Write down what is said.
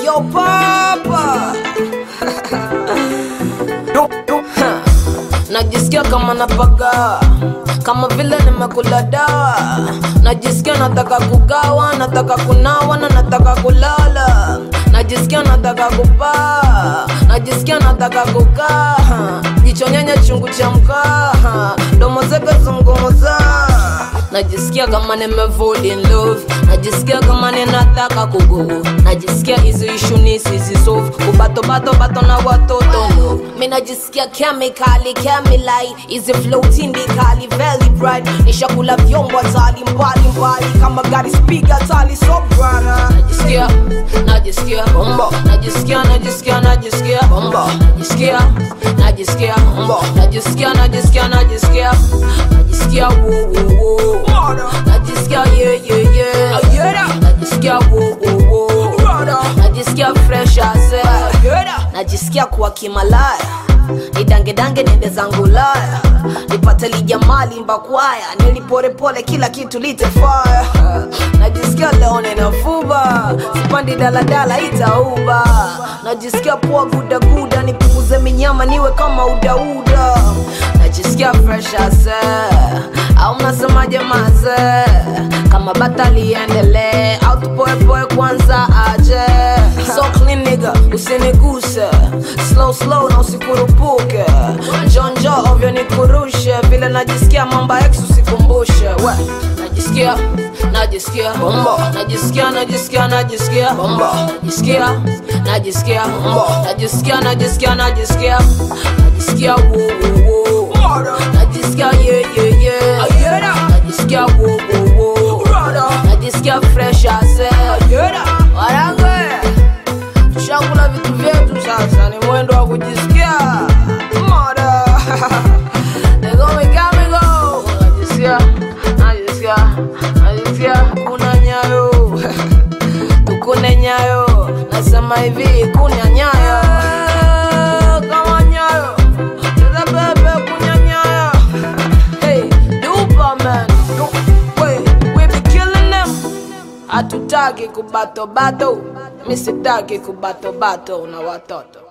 yo papa najisikia kama napaga kama vile nimekula dawa najisikia nataka kugawa nataka kunawa na nataka kulala najisikia nataka kupaa najisikia nataka kukaa jicho nyenye chungu cha mkaa domo zeke zungumza najisikia kama nimefall in love najisikia kama ninataka kugo najisikia hizi ishu nisizisolve kubatobato bato na watoto no mi najisikia kemikali kemilai hizi flow tindikali very bright nishakula vyombo hatali mbali mbali kama gari spiga tali so brana najisikia najisikia bombo najisikia najisikia najisikia bombo najisikia najisikia bombo najisikia najisikia najisikia najisikia wo wo wo najisikia yeah yeah yeah najisikia wo wo wo najisikia fresh as air najisikia kuwa kimalaya nidangedange nende zangu laya nipate lijamali mbakwaya niliporepole kila kitu litefaya najisikia leo ninafuba sipandi daladala itauba najisikia poa gudaguda nipunguze minyama niwe kama udauda najisikia fresh as air. au mnasemaje maze kama bata liendelee au tupoepoe kwanza aje so clean nigga usiniguse slow slow na usikurupuke njonjo ovyo nikurushe vile najisikia mamba ex usikumbushe we najisikia najisikia bombo najisikia najisikia najisikia bombo najisikia najisikia bombo najisikia najisikia najisikia najisikia wo wo wo najisikia yeah yeah yeah najisikia wo wo wo najisikia fresh as air warange tushakula vitu vyetu sasa ni mwendo wa kujisikia moda negomikamigo najisikia najisikia najisikia kuna nyayo tukune nyayo nasema hivi kunya nyayo kama nyayo cheza bebe kunya nyayo hey dupa man Du- we we be killing them hatutaki kubatobato mi sitaki kubatobato na watoto